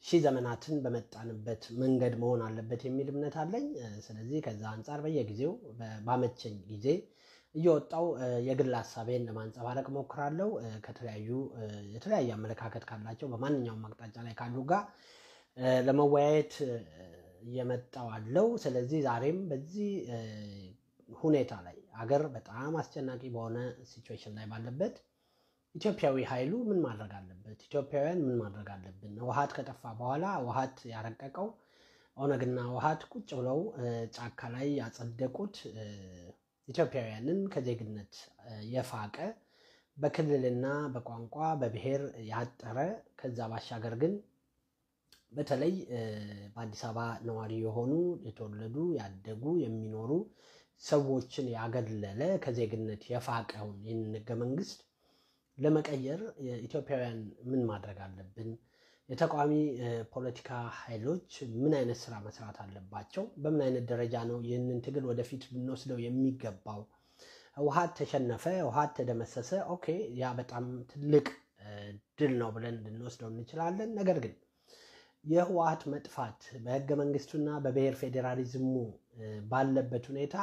ሺህ ዘመናትን በመጣንበት መንገድ መሆን አለበት የሚል እምነት አለኝ። ስለዚህ ከዛ አንጻር በየጊዜው ባመቸኝ ጊዜ እየወጣው የግል ሀሳቤን ለማንጸባረቅ ሞክራለሁ። ከተለያዩ የተለያየ አመለካከት ካላቸው በማንኛውም አቅጣጫ ላይ ካሉ ጋር ለመወያየት እየመጣው አለው። ስለዚህ ዛሬም በዚህ ሁኔታ ላይ አገር በጣም አስጨናቂ በሆነ ሲቹዌሽን ላይ ባለበት ኢትዮጵያዊ ኃይሉ ምን ማድረግ አለበት? ኢትዮጵያውያን ምን ማድረግ አለብን? ውሃት ከጠፋ በኋላ ውሃት ያረቀቀው ኦነግና ውሃት ቁጭ ብለው ጫካ ላይ ያጸደቁት ኢትዮጵያውያንን ከዜግነት የፋቀ በክልልና በቋንቋ በብሔር ያጠረ ከዛ ባሻገር ግን በተለይ በአዲስ አበባ ነዋሪ የሆኑ የተወለዱ ያደጉ የሚኖሩ ሰዎችን ያገለለ ከዜግነት የፋቀውን ይህንን ህገ መንግስት ለመቀየር ኢትዮጵያውያን ምን ማድረግ አለብን? የተቃዋሚ ፖለቲካ ኃይሎች ምን አይነት ስራ መስራት አለባቸው? በምን አይነት ደረጃ ነው ይህንን ትግል ወደፊት ልንወስደው የሚገባው? ህወሓት ተሸነፈ፣ ህወሓት ተደመሰሰ። ኦኬ፣ ያ በጣም ትልቅ ድል ነው ብለን ልንወስደው እንችላለን። ነገር ግን የህወሓት መጥፋት በህገ መንግስቱና በብሔር ፌዴራሊዝሙ ባለበት ሁኔታ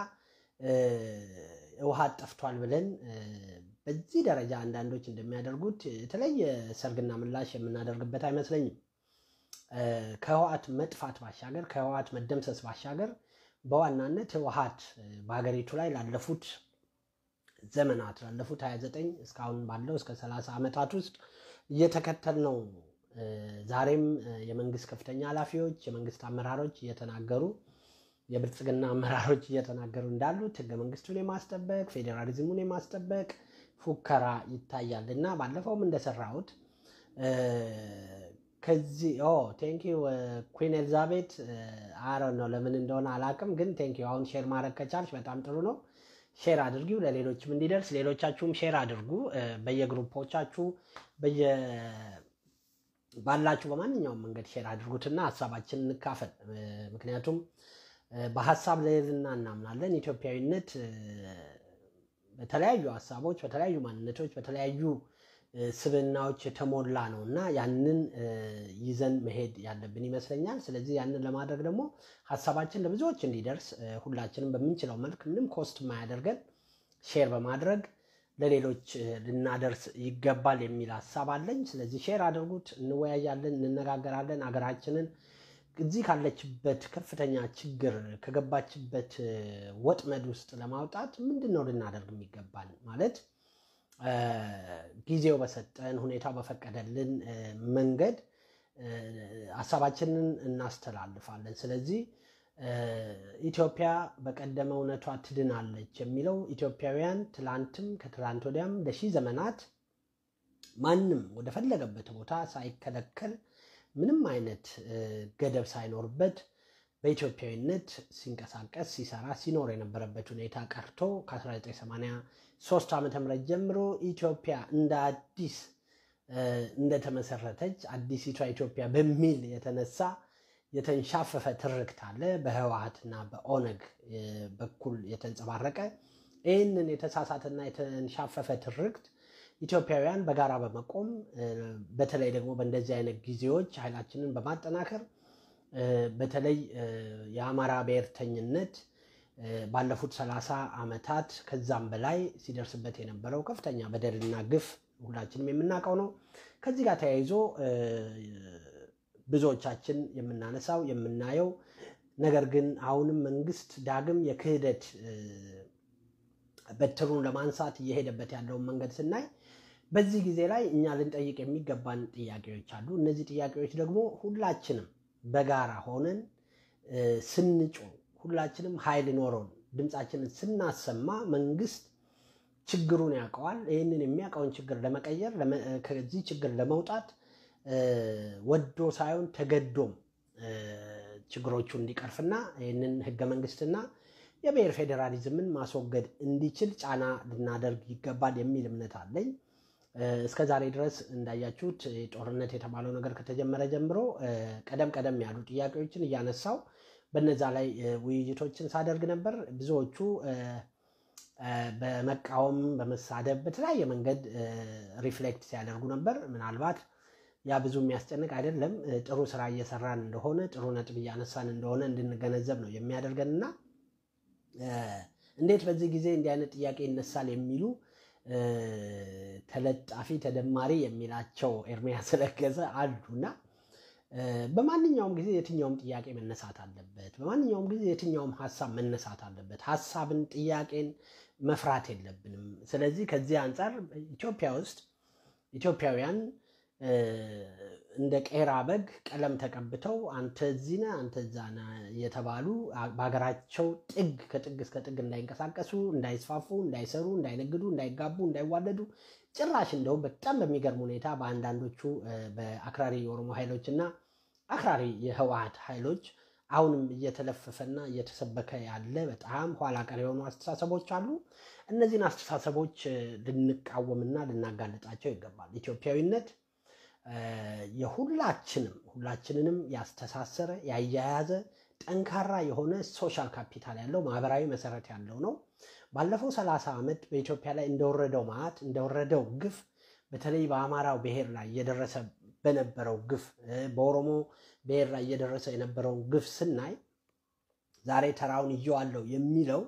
ህወሓት ጠፍቷል ብለን በዚህ ደረጃ አንዳንዶች እንደሚያደርጉት የተለየ ሰርግና ምላሽ የምናደርግበት አይመስለኝም። ከህወሓት መጥፋት ባሻገር ከህወሓት መደምሰስ ባሻገር በዋናነት ህወሓት በሀገሪቱ ላይ ላለፉት ዘመናት ላለፉት 29 እስካሁን ባለው እስከ 30 ዓመታት ውስጥ እየተከተል ነው። ዛሬም የመንግስት ከፍተኛ ኃላፊዎች የመንግስት አመራሮች እየተናገሩ የብልጽግና አመራሮች እየተናገሩ እንዳሉት ህገ መንግስቱን የማስጠበቅ ፌዴራሊዝሙን የማስጠበቅ ፉከራ ይታያል እና ባለፈውም እንደሰራሁት ከዚህ ቴንኪው ኩን ኤልዛቤት አረ ነው ለምን እንደሆነ አላቅም፣ ግን ቴንኪው አሁን ሼር ማድረግ ከቻልሽ በጣም ጥሩ ነው። ሼር አድርጊው ለሌሎችም እንዲደርስ፣ ሌሎቻችሁም ሼር አድርጉ በየግሩፖቻችሁ ባላችሁ በማንኛውም መንገድ ሼር አድርጉትና ሀሳባችን እንካፈል። ምክንያቱም በሀሳብ ልዕልና እናምናለን። ኢትዮጵያዊነት በተለያዩ ሀሳቦች፣ በተለያዩ ማንነቶች፣ በተለያዩ ስብዕናዎች የተሞላ ነው እና ያንን ይዘን መሄድ ያለብን ይመስለኛል። ስለዚህ ያንን ለማድረግ ደግሞ ሀሳባችን ለብዙዎች እንዲደርስ ሁላችንም በምንችለው መልክ ምንም ኮስት የማያደርገን ሼር በማድረግ ለሌሎች ልናደርስ ይገባል የሚል ሀሳብ አለኝ። ስለዚህ ሼር አድርጉት፣ እንወያያለን፣ እንነጋገራለን። አገራችንን እዚህ ካለችበት ከፍተኛ ችግር ከገባችበት ወጥመድ ውስጥ ለማውጣት ምንድን ነው ልናደርግ የሚገባል ማለት ጊዜው በሰጠን ሁኔታው በፈቀደልን መንገድ ሀሳባችንን እናስተላልፋለን። ስለዚህ ኢትዮጵያ በቀደመ እውነቷ ትድናለች የሚለው ኢትዮጵያውያን ትላንትም ከትላንት ወዲያም ለሺህ ዘመናት ማንም ወደፈለገበት ቦታ ሳይከለከል ምንም አይነት ገደብ ሳይኖርበት በኢትዮጵያዊነት ሲንቀሳቀስ ሲሰራ ሲኖር የነበረበት ሁኔታ ቀርቶ ከ1983 ዓ ም ጀምሮ ኢትዮጵያ እንደ አዲስ እንደተመሰረተች አዲሲቷ ኢትዮጵያ በሚል የተነሳ የተንሻፈፈ ትርክት አለ። በህወሓትና በኦነግ በኩል የተንጸባረቀ ይህንን የተሳሳተና የተንሻፈፈ ትርክት ኢትዮጵያውያን በጋራ በመቆም በተለይ ደግሞ በእንደዚህ አይነት ጊዜዎች ኃይላችንን በማጠናከር በተለይ የአማራ ብሔርተኝነት ባለፉት ሰላሳ ዓመታት ከዛም በላይ ሲደርስበት የነበረው ከፍተኛ በደልና ግፍ ሁላችንም የምናውቀው ነው። ከዚህ ጋር ተያይዞ ብዙዎቻችን የምናነሳው የምናየው ነገር ግን አሁንም መንግስት ዳግም የክህደት በትሩን ለማንሳት እየሄደበት ያለውን መንገድ ስናይ በዚህ ጊዜ ላይ እኛ ልንጠይቅ የሚገባን ጥያቄዎች አሉ። እነዚህ ጥያቄዎች ደግሞ ሁላችንም በጋራ ሆነን ስንጮ ሁላችንም ኃይል ኖረውን ድምፃችንን ስናሰማ መንግስት ችግሩን ያውቀዋል። ይህንን የሚያውቀውን ችግር ለመቀየር ከዚህ ችግር ለመውጣት ወዶ ሳይሆን ተገዶም ችግሮቹ እንዲቀርፍና ይህንን ህገ መንግስትና የብሔር ፌዴራሊዝምን ማስወገድ እንዲችል ጫና ልናደርግ ይገባል የሚል እምነት አለኝ። እስከ ዛሬ ድረስ እንዳያችሁት ጦርነት የተባለው ነገር ከተጀመረ ጀምሮ ቀደም ቀደም ያሉ ጥያቄዎችን እያነሳው በነዛ ላይ ውይይቶችን ሳደርግ ነበር። ብዙዎቹ በመቃወም በመሳደብ በተለያየ መንገድ ሪፍሌክት ሲያደርጉ ነበር። ምናልባት ያ ብዙ የሚያስጨንቅ አይደለም። ጥሩ ስራ እየሰራን እንደሆነ ጥሩ ነጥብ እያነሳን እንደሆነ እንድንገነዘብ ነው የሚያደርገን እና እንዴት በዚህ ጊዜ እንዲህ አይነት ጥያቄ ይነሳል የሚሉ ተለጣፊ ተደማሪ የሚላቸው ኤርሚያስ ለገሰ አሉና በማንኛውም ጊዜ የትኛውም ጥያቄ መነሳት አለበት። በማንኛውም ጊዜ የትኛውም ሀሳብ መነሳት አለበት። ሀሳብን፣ ጥያቄን መፍራት የለብንም። ስለዚህ ከዚህ አንጻር ኢትዮጵያ ውስጥ ኢትዮጵያውያን እንደ ቄራ በግ ቀለም ተቀብተው አንተ እዚህ ነህ አንተ እዛ ነህ የተባሉ በሀገራቸው ጥግ ከጥግ እስከ ጥግ እንዳይንቀሳቀሱ፣ እንዳይስፋፉ፣ እንዳይሰሩ፣ እንዳይነግዱ፣ እንዳይጋቡ፣ እንዳይዋለዱ ጭራሽ እንደውም በጣም በሚገርም ሁኔታ በአንዳንዶቹ በአክራሪ የኦሮሞ ኃይሎች እና አክራሪ የህወሀት ኃይሎች አሁንም እየተለፈፈና እየተሰበከ ያለ በጣም ኋላ ቀር የሆኑ አስተሳሰቦች አሉ። እነዚህን አስተሳሰቦች ልንቃወምና ልናጋልጣቸው ይገባል። ኢትዮጵያዊነት የሁላችንም ሁላችንንም ያስተሳሰረ ያያያዘ ጠንካራ የሆነ ሶሻል ካፒታል ያለው ማህበራዊ መሰረት ያለው ነው። ባለፈው ሰላሳ ዓመት በኢትዮጵያ ላይ እንደወረደው መዓት እንደወረደው ግፍ በተለይ በአማራው ብሔር ላይ እየደረሰ በነበረው ግፍ በኦሮሞ ብሔር ላይ እየደረሰ የነበረውን ግፍ ስናይ ዛሬ ተራውን እየዋለው የሚለው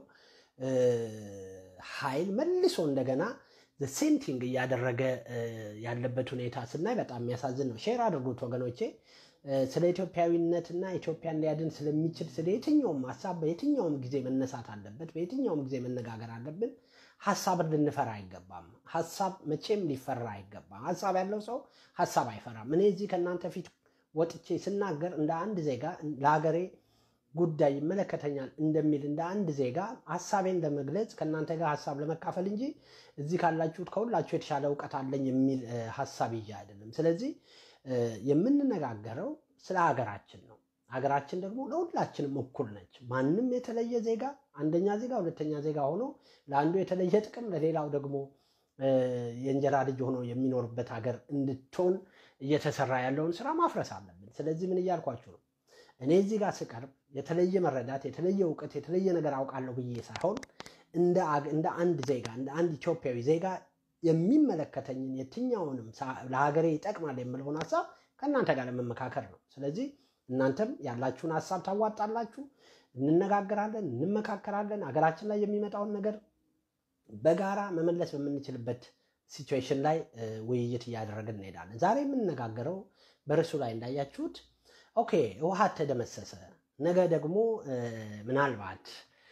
ኃይል መልሶ እንደገና ሴንቲንግ እያደረገ ያለበት ሁኔታ ስናይ በጣም የሚያሳዝን ነው። ሼር አድርጉት ወገኖቼ። ስለ ኢትዮጵያዊነትና ኢትዮጵያን ሊያድን ስለሚችል ስለ የትኛውም ሀሳብ በየትኛውም ጊዜ መነሳት አለበት። በየትኛውም ጊዜ መነጋገር አለብን። ሀሳብን ልንፈራ አይገባም። ሀሳብ መቼም ሊፈራ አይገባም። ሀሳብ ያለው ሰው ሀሳብ አይፈራም። እኔ እዚህ ከእናንተ ፊት ወጥቼ ስናገር እንደ አንድ ዜጋ ለሀገሬ ጉዳይ ይመለከተኛል እንደሚል እንደ አንድ ዜጋ ሀሳቤን ለመግለጽ ከእናንተ ጋር ሀሳብ ለመካፈል እንጂ እዚህ ካላችሁት ከሁላችሁ የተሻለ እውቀት አለኝ የሚል ሀሳብ ይዤ አይደለም። ስለዚህ የምንነጋገረው ስለ ሀገራችን ነው። ሀገራችን ደግሞ ለሁላችንም እኩል ነች። ማንም የተለየ ዜጋ አንደኛ ዜጋ፣ ሁለተኛ ዜጋ ሆኖ ለአንዱ የተለየ ጥቅም ለሌላው ደግሞ የእንጀራ ልጅ ሆኖ የሚኖርበት ሀገር እንድትሆን እየተሰራ ያለውን ስራ ማፍረስ አለብን። ስለዚህ ምን እያልኳችሁ ነው? እኔ እዚህ ጋር ስቀርብ የተለየ መረዳት፣ የተለየ እውቀት፣ የተለየ ነገር አውቃለሁ ብዬ ሳይሆን እንደ አንድ ዜጋ እንደ አንድ ኢትዮጵያዊ ዜጋ የሚመለከተኝን የትኛውንም ለሀገሬ ይጠቅማል የምለውን ሀሳብ ከእናንተ ጋር ለመመካከር ነው። ስለዚህ እናንተም ያላችሁን ሀሳብ ታዋጣላችሁ፣ እንነጋገራለን፣ እንመካከራለን። ሀገራችን ላይ የሚመጣውን ነገር በጋራ መመለስ በምንችልበት ሲቹዌሽን ላይ ውይይት እያደረግን እንሄዳለን። ዛሬ የምንነጋገረው በርዕሱ ላይ እንዳያችሁት ኦኬ ህወሓት ተደመሰሰ፣ ነገ ደግሞ ምናልባት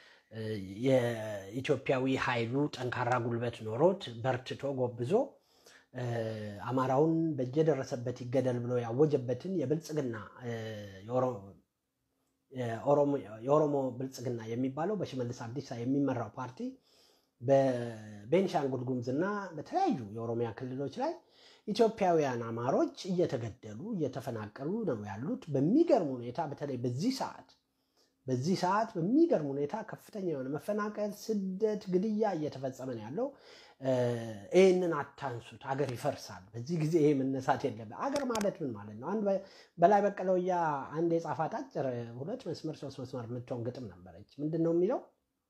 የኢትዮጵያዊ ኃይሉ ጠንካራ ጉልበት ኖሮት በርትቶ ጎብዞ አማራውን በየደረሰበት ይገደል ብሎ ያወጀበትን የብልጽግና የኦሮሞ ብልጽግና የሚባለው በሽመልስ አብዲሳ የሚመራው ፓርቲ በቤንሻንጉል ጉሙዝና በተለያዩ የኦሮሚያ ክልሎች ላይ ኢትዮጵያውያን አማሮች እየተገደሉ እየተፈናቀሉ ነው ያሉት። በሚገርም ሁኔታ በተለይ በዚህ ሰዓት በዚህ ሰዓት በሚገርም ሁኔታ ከፍተኛ የሆነ መፈናቀል፣ ስደት፣ ግድያ እየተፈጸመ ነው ያለው። ይህንን አታንሱት፣ አገር ይፈርሳል። በዚህ ጊዜ ይሄ መነሳት የለበት። አገር ማለት ምን ማለት ነው? አንድ በላይ በቀለውያ አንድ የጻፋት አጭር ሁለት መስመር ሶስት መስመር የምትሆን ግጥም ነበረች። ምንድን ነው የሚለው?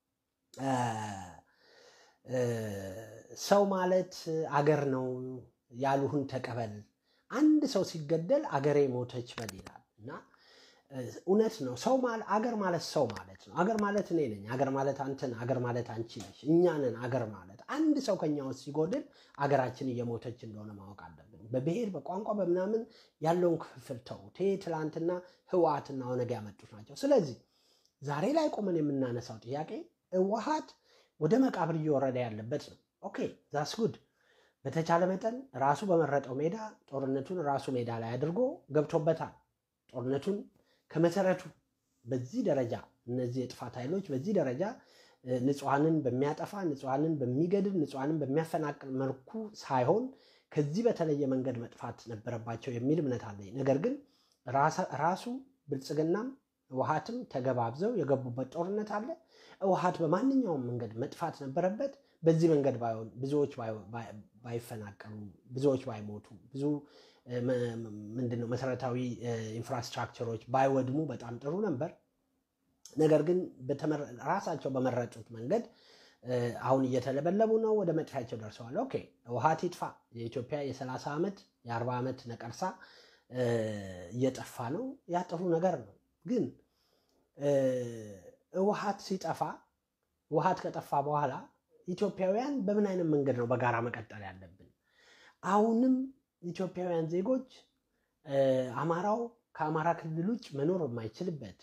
ሰው ማለት አገር ነው ያሉህን ተቀበል፣ አንድ ሰው ሲገደል አገሬ ሞተች በል ይላል እና እውነት ነው። ሰው አገር ማለት ሰው ማለት ነው። አገር ማለት እኔ ነኝ። አገር ማለት አንተ ነህ። አገር ማለት አንቺ ነሽ። እኛ ነን አገር ማለት። አንድ ሰው ከኛ ውስጥ ሲጎድል አገራችን እየሞተች እንደሆነ ማወቅ አለብን። በብሔር በቋንቋ በምናምን ያለውን ክፍፍል ተውት። ይሄ ትላንትና ህወሓትና ኦነግ ያመጡት ናቸው። ስለዚህ ዛሬ ላይ ቆመን የምናነሳው ጥያቄ ህወሓት ወደ መቃብር እየወረደ ያለበት ነው። ኦኬ ዛስ ጉድ በተቻለ መጠን ራሱ በመረጠው ሜዳ ጦርነቱን ራሱ ሜዳ ላይ አድርጎ ገብቶበታል። ጦርነቱን ከመሰረቱ በዚህ ደረጃ እነዚህ የጥፋት ኃይሎች በዚህ ደረጃ ንጹሐንን በሚያጠፋ ንጹሐንን በሚገድል ንጹሐንን በሚያፈናቅል መልኩ ሳይሆን ከዚህ በተለየ መንገድ መጥፋት ነበረባቸው የሚል እምነት አለኝ። ነገር ግን ራሱ ብልጽግናም ህወሓትም ተገባብዘው የገቡበት ጦርነት አለ። ህወሓት በማንኛውም መንገድ መጥፋት ነበረበት። በዚህ መንገድ ባይሆን ብዙዎች ባይፈናቀሉ፣ ብዙዎች ባይሞቱ፣ ብዙ ምንድነው መሰረታዊ ኢንፍራስትራክቸሮች ባይወድሙ በጣም ጥሩ ነበር። ነገር ግን ራሳቸው በመረጡት መንገድ አሁን እየተለበለቡ ነው፣ ወደ መጥፊያቸው ደርሰዋል። ኦኬ ህወሓት ይጥፋ። የኢትዮጵያ የ30 ዓመት የአርባ ዓመት ነቀርሳ እየጠፋ ነው። ያ ጥሩ ነገር ነው። ግን ህወሓት ሲጠፋ ህወሓት ከጠፋ በኋላ ኢትዮጵያውያን በምን አይነት መንገድ ነው በጋራ መቀጠል ያለብን? አሁንም ኢትዮጵያውያን ዜጎች አማራው ከአማራ ክልል ውጭ መኖር በማይችልበት፣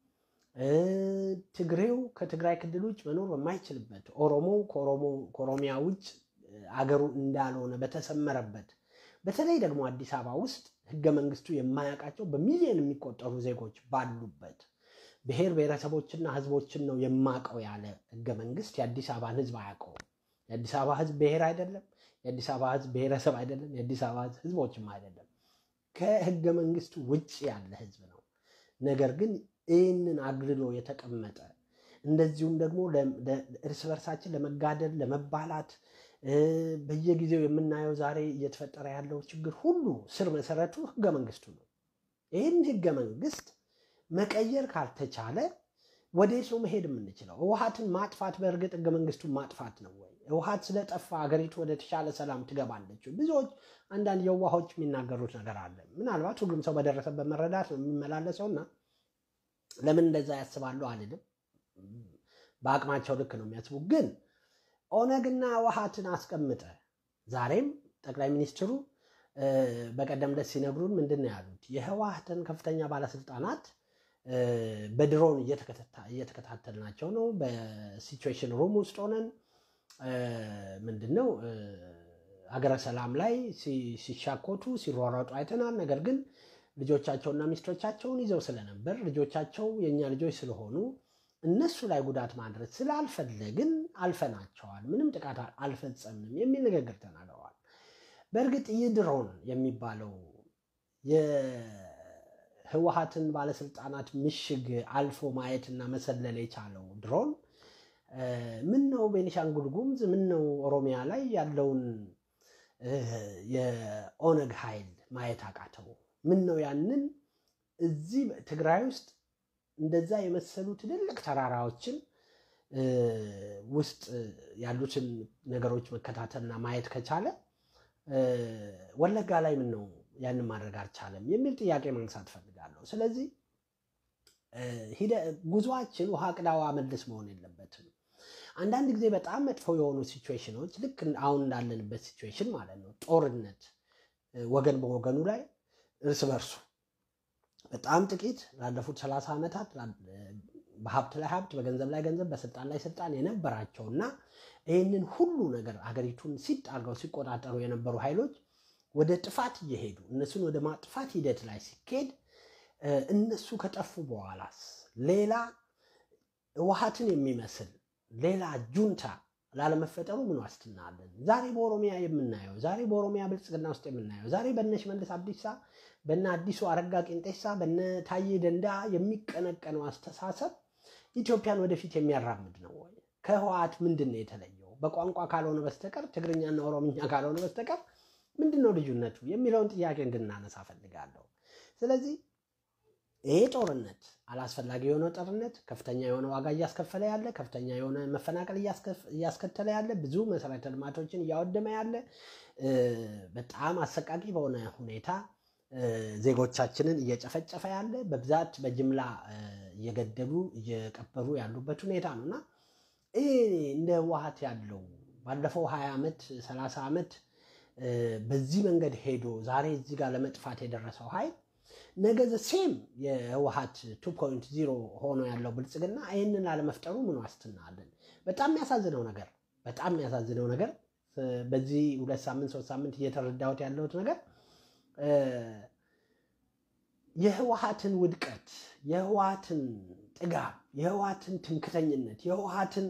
ትግሬው ከትግራይ ክልል ውጭ መኖር በማይችልበት፣ ኦሮሞው ከኦሮሚያ ውጭ አገሩ እንዳልሆነ በተሰመረበት፣ በተለይ ደግሞ አዲስ አበባ ውስጥ ህገ መንግስቱ የማያውቃቸው በሚሊዮን የሚቆጠሩ ዜጎች ባሉበት ብሔር ብሔረሰቦችና ህዝቦችን ነው የማውቀው ያለ ህገ መንግስት የአዲስ አበባን ህዝብ አያውቀውም። የአዲስ አበባ ህዝብ ብሔር አይደለም። የአዲስ አበባ ህዝብ ብሔረሰብ አይደለም። የአዲስ አበባ ህዝብ ህዝቦችም አይደለም። ከህገ መንግስቱ ውጭ ያለ ህዝብ ነው። ነገር ግን ይህንን አግልሎ የተቀመጠ እንደዚሁም ደግሞ እርስ በርሳችን ለመጋደል ለመባላት በየጊዜው የምናየው ዛሬ እየተፈጠረ ያለው ችግር ሁሉ ስር መሰረቱ ህገ መንግስቱ ነው። ይህን ህገ መንግስት መቀየር ካልተቻለ ወደ ሰው መሄድ የምንችለው ህወሓትን ማጥፋት በእርግጥ ህገ መንግስቱን ማጥፋት ነው ወይ? ህወሓት ስለጠፋ ሀገሪቱ ወደ ተሻለ ሰላም ትገባለች? ብዙዎች አንዳንድ የዋሆች የሚናገሩት ነገር አለ። ምናልባት ሁሉም ሰው በደረሰበት መረዳት ነው የሚመላለሰውና ለምን እንደዛ ያስባሉ አልልም። በአቅማቸው ልክ ነው የሚያስቡ። ግን ኦነግና ህወሓትን አስቀምጠ ዛሬም ጠቅላይ ሚኒስትሩ በቀደም ዕለት ሲነግሩን ምንድን ነው ያሉት? የህወሓትን ከፍተኛ ባለስልጣናት በድሮን እየተከታተልናቸው ነው። በሲቹዌሽን ሩም ውስጥ ሆነን ምንድን ነው ሀገረ ሰላም ላይ ሲሻኮቱ ሲሯሯጡ አይተናል። ነገር ግን ልጆቻቸውና ሚስቶቻቸውን ይዘው ስለነበር ልጆቻቸው የእኛ ልጆች ስለሆኑ እነሱ ላይ ጉዳት ማድረስ ስላልፈለግን አልፈናቸዋል፣ ምንም ጥቃት አልፈጸምንም የሚል ንግግር ተናግረዋል። በእርግጥ ይህ ድሮን የሚባለው የህወሓትን ባለስልጣናት ምሽግ አልፎ ማየትና መሰለል የቻለው ድሮን ምን ነው ቤኒሻንጉል ጉሙዝ ምን ነው ኦሮሚያ ላይ ያለውን የኦነግ ኃይል ማየት አቃተው? ምን ነው ያንን እዚህ ትግራይ ውስጥ እንደዛ የመሰሉ ትልልቅ ተራራዎችን ውስጥ ያሉትን ነገሮች መከታተልና ማየት ከቻለ ወለጋ ላይ ምን ነው ያንን ማድረግ አልቻለም የሚል ጥያቄ ማንሳት ፈልጋለሁ። ስለዚህ ጉዞአችን ውሃ ቅዳ ውሃ መልስ መሆን የለበትም። አንዳንድ ጊዜ በጣም መጥፎ የሆኑ ሲቹዌሽኖች ልክ አሁን እንዳለንበት ሲቹዌሽን ማለት ነው፣ ጦርነት ወገን በወገኑ ላይ እርስ በርሱ በጣም ጥቂት ላለፉት ሰላሳ ዓመታት በሀብት ላይ ሀብት፣ በገንዘብ ላይ ገንዘብ፣ በስልጣን ላይ ስልጣን የነበራቸው እና ይህንን ሁሉ ነገር ሀገሪቱን ሲጥ አድርገው ሲቆጣጠሩ የነበሩ ኃይሎች ወደ ጥፋት እየሄዱ እነሱን ወደ ማጥፋት ሂደት ላይ ሲኬድ እነሱ ከጠፉ በኋላስ ሌላ ህወሓትን የሚመስል ሌላ ጁንታ ላለመፈጠሩ ምን ዋስትና አለን? ዛሬ በኦሮሚያ የምናየው ዛሬ በኦሮሚያ ብልጽግና ውስጥ የምናየው ዛሬ በነ ሽመልስ አብዲሳ በነ አዲሱ አረጋ ቄንጤሳ በነ ታዬ ደንዳ የሚቀነቀነው አስተሳሰብ ኢትዮጵያን ወደፊት የሚያራምድ ነው ወይ? ከህወሓት ምንድን ነው የተለየው? በቋንቋ ካልሆነ በስተቀር ትግርኛና ኦሮምኛ ካልሆነ በስተቀር ምንድን ነው ልዩነቱ የሚለውን ጥያቄ እንድናነሳ ፈልጋለሁ። ስለዚህ ይሄ ጦርነት አላስፈላጊ የሆነ ጦርነት ከፍተኛ የሆነ ዋጋ እያስከፈለ ያለ ከፍተኛ የሆነ መፈናቀል እያስከተለ ያለ ብዙ መሰረተ ልማቶችን እያወደመ ያለ በጣም አሰቃቂ በሆነ ሁኔታ ዜጎቻችንን እየጨፈጨፈ ያለ በብዛት በጅምላ እየገደሉ እየቀበሩ ያሉበት ሁኔታ ነው እና ይሄ እንደ ህወሓት ያለው ባለፈው ሀያ ዓመት ሰላሳ ዓመት በዚህ መንገድ ሄዶ ዛሬ እዚህ ጋር ለመጥፋት የደረሰው ኃይል ነገ ሴም የህወሓት 2.0 ሆኖ ያለው ብልጽግና ይህንን አለመፍጠሩ ምን ዋስትና አለን? በጣም የሚያሳዝነው ነገር በጣም የሚያሳዝነው ነገር በዚህ ሁለት ሳምንት ሶስት ሳምንት እየተረዳሁት ያለሁት ነገር የህወሓትን ውድቀት፣ የህወሓትን ጥጋብ፣ የህወሓትን ትምክተኝነት፣ የህወሓትን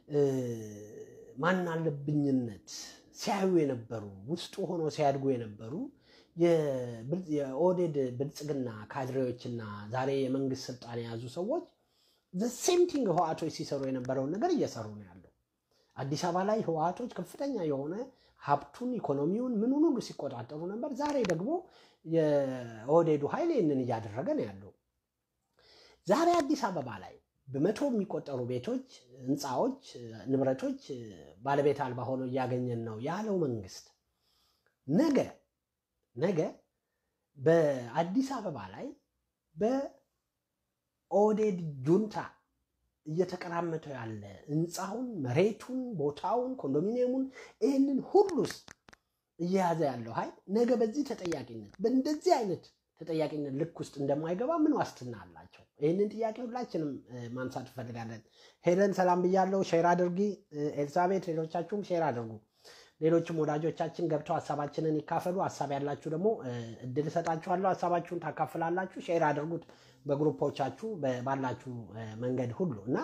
ማናለብኝነት ሲያዩ የነበሩ ውስጡ ሆኖ ሲያድጉ የነበሩ የኦህዴድ ብልጽግና ካድሬዎችና ዛሬ የመንግስት ስልጣን የያዙ ሰዎች ሴምቲንግ ህወሓቶች ሲሰሩ የነበረውን ነገር እየሰሩ ነው ያለው። አዲስ አበባ ላይ ህወሓቶች ከፍተኛ የሆነ ሀብቱን፣ ኢኮኖሚውን፣ ምኑን ሁሉ ሲቆጣጠሩ ነበር። ዛሬ ደግሞ የኦህዴዱ ኃይል ይህንን እያደረገ ነው ያለው። ዛሬ አዲስ አበባ ላይ በመቶ የሚቆጠሩ ቤቶች፣ ህንፃዎች፣ ንብረቶች ባለቤት አልባ ሆነው እያገኘን ነው ያለው መንግስት ነገ ነገ በአዲስ አበባ ላይ በኦህዴድ ጁንታ እየተቀራመተው ያለ ህንፃውን፣ መሬቱን፣ ቦታውን፣ ኮንዶሚኒየሙን ይህንን ሁሉስ እየያዘ ያለው ኃይል ነገ በዚህ ተጠያቂነት በእንደዚህ አይነት ተጠያቂነት ልክ ውስጥ እንደማይገባ ምን ዋስትና አላቸው? ይህንን ጥያቄ ሁላችንም ማንሳት እንፈልጋለን። ሄለን ሰላም ብያለው። ሼር አድርጊ። ኤልሳቤት፣ ሌሎቻችሁም ሼር አድርጉ። ሌሎችም ወዳጆቻችን ገብተው ሀሳባችንን ይካፈሉ። ሀሳብ ያላችሁ ደግሞ እድል እሰጣችኋለሁ። ሀሳባችሁን ታካፍላላችሁ። ሼር አድርጉት በግሩፖቻችሁ ባላችሁ መንገድ ሁሉ እና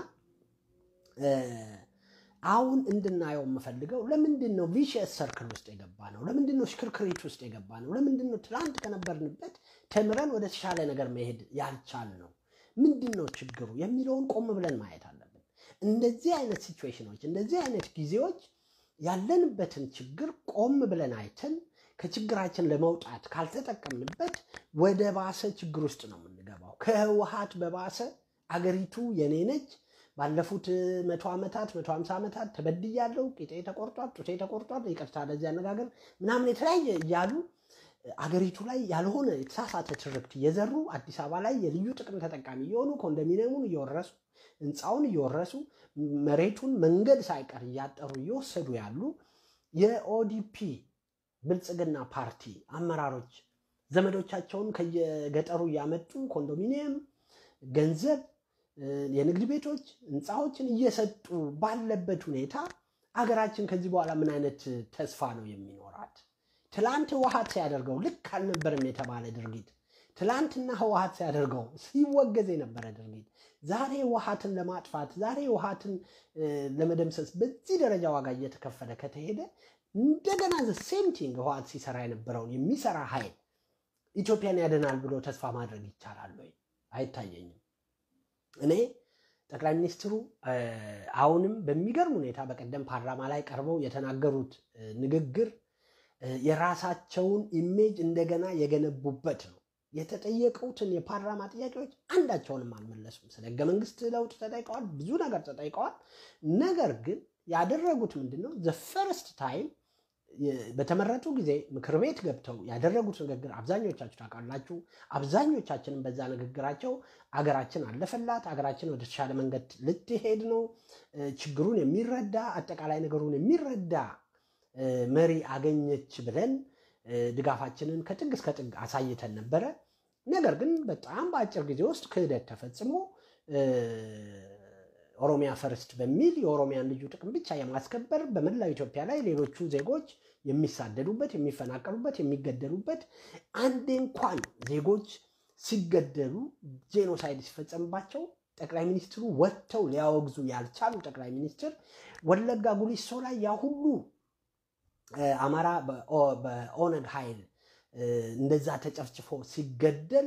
አሁን እንድናየው የምፈልገው ለምንድን ነው ቪሽየስ ሰርክል ውስጥ የገባ ነው? ለምንድን ነው ሽክርክሪት ውስጥ የገባ ነው? ለምንድን ነው ትላንት ከነበርንበት ተምረን ወደ ተሻለ ነገር መሄድ ያልቻል ነው? ምንድን ነው ችግሩ የሚለውን ቆም ብለን ማየት አለብን። እንደዚህ አይነት ሲቹዌሽኖች፣ እንደዚህ አይነት ጊዜዎች ያለንበትን ችግር ቆም ብለን አይተን ከችግራችን ለመውጣት ካልተጠቀምንበት ወደ ባሰ ችግር ውስጥ ነው የምንገባው። ከህወሓት በባሰ አገሪቱ የኔ ነች ባለፉት መቶ ዓመታት መቶ ሀምሳ ዓመታት ተበድያለሁ፣ ቂጤ ተቆርጧል፣ ጡቴ ተቆርጧል፣ ይቅርታ ለዚህ አነጋገር ምናምን የተለያየ እያሉ አገሪቱ ላይ ያልሆነ የተሳሳተ ትርክት እየዘሩ አዲስ አበባ ላይ የልዩ ጥቅም ተጠቃሚ እየሆኑ ኮንዶሚኒየሙን እየወረሱ ህንፃውን እየወረሱ መሬቱን መንገድ ሳይቀር እያጠሩ እየወሰዱ ያሉ የኦዲፒ ብልጽግና ፓርቲ አመራሮች ዘመዶቻቸውን ከየገጠሩ እያመጡ ኮንዶሚኒየም፣ ገንዘብ የንግድ ቤቶች ህንፃዎችን እየሰጡ ባለበት ሁኔታ አገራችን ከዚህ በኋላ ምን አይነት ተስፋ ነው የሚኖራት? ትላንት ህወሓት ሲያደርገው ልክ አልነበረም የተባለ ድርጊት፣ ትላንትና ህወሓት ሲያደርገው ሲወገዝ የነበረ ድርጊት ዛሬ ህወሓትን ለማጥፋት ዛሬ ህወሓትን ለመደምሰስ በዚህ ደረጃ ዋጋ እየተከፈለ ከተሄደ እንደገና ዘ ሴም ቲንግ ህወሓት ሲሰራ የነበረውን የሚሰራ ኃይል ኢትዮጵያን ያደናል ብሎ ተስፋ ማድረግ ይቻላል ወይ? አይታየኝም። እኔ ጠቅላይ ሚኒስትሩ አሁንም በሚገርም ሁኔታ በቀደም ፓርላማ ላይ ቀርበው የተናገሩት ንግግር የራሳቸውን ኢሜጅ እንደገና የገነቡበት ነው። የተጠየቁትን የፓርላማ ጥያቄዎች አንዳቸውንም አልመለሱም። ስለ ህገ መንግስት ለውጥ ተጠይቀዋል፣ ብዙ ነገር ተጠይቀዋል። ነገር ግን ያደረጉት ምንድን ነው? ዘ ፈርስት ታይም በተመረጡ ጊዜ ምክር ቤት ገብተው ያደረጉት ንግግር አብዛኞቻችሁ ታውቃላችሁ። አብዛኞቻችንም በዛ ንግግራቸው አገራችን አለፈላት፣ አገራችን ወደ ተሻለ መንገድ ልትሄድ ነው፣ ችግሩን የሚረዳ አጠቃላይ ነገሩን የሚረዳ መሪ አገኘች ብለን ድጋፋችንን ከጥግ እስከ ጥግ አሳይተን ነበረ። ነገር ግን በጣም በአጭር ጊዜ ውስጥ ክህደት ተፈጽሞ ኦሮሚያ ፈርስት በሚል የኦሮሚያን ልዩ ጥቅም ብቻ የማስከበር በመላው ኢትዮጵያ ላይ ሌሎቹ ዜጎች የሚሳደዱበት፣ የሚፈናቀሉበት፣ የሚገደሉበት አንዴ እንኳን ዜጎች ሲገደሉ ጄኖሳይድ ሲፈጸምባቸው ጠቅላይ ሚኒስትሩ ወጥተው ሊያወግዙ ያልቻሉ ጠቅላይ ሚኒስትር ወለጋ ጉሊሶ ላይ ያ ሁሉ አማራ በኦነግ ኃይል እንደዛ ተጨፍጭፎ ሲገደል